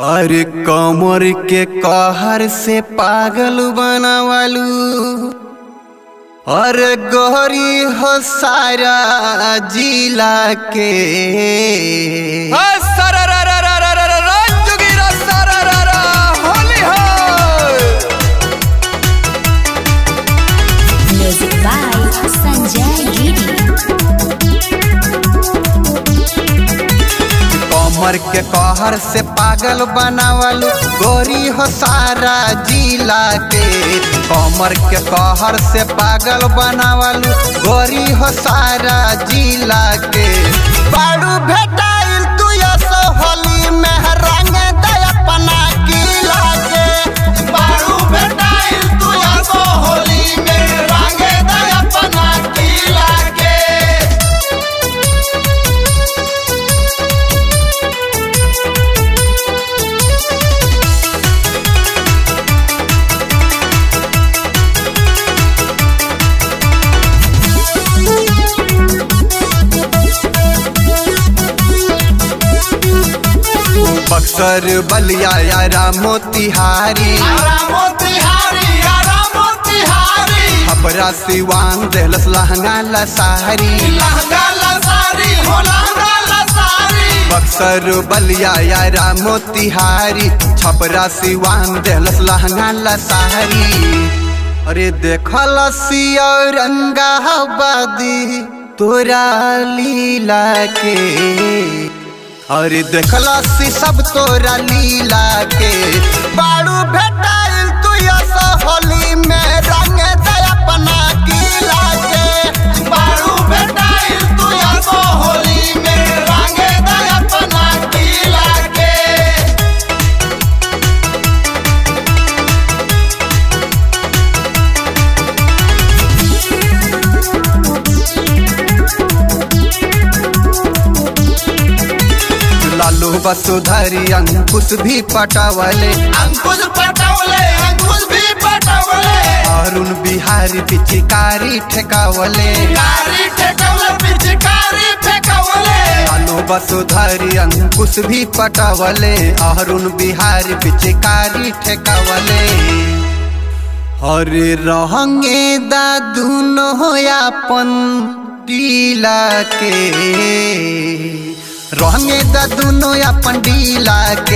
अरे कमर के कहर से पागल बनावालू अरे गोरी हो सारा जिला के Music by Sanjay Giri. कमर के कहर से पागल बनावलू गोरी हो सारा जिला के कमर के कहर से पागल बनावलू गोरी हो सारा जिला के बाड़ू भेटाइल तू यसो होली में रंग दे अपना किला के बाड़ू भेटाइल तू यसो होली में रंग दे अपना किला के बक्सर बलिया यारा मोतिहारी हबरा सिवान देहलस लहंगा लसारी बक्सर बलिया यारा मोतिहारी छपरा सिवान देहलस लहंगा लसारी अरे देखल रंगाबादी तोरा लीला के अरे देखला सी सब तोरा लीला के बाड़ू भेटाइल तू ऐसा होली में रंग दे अपना किला के बाड़ू भेटाइल तू ऐसा होली में रंग दे अपना किला के लालू वसुधरी अंकुश भी पटावले अंकुश पटवले अंकुश भी पटवले अरुण बिहारी पिचिकारी ठेकावले कारी ठेकवले पिचकारी फेकवले लालू वसुधरी अंकुश भी पटावले अरुण बिहारी पिचिकारी ठेकावले अरे रहंगे दादुनो अपन टीला के रहंगे दादुनो अपन डीला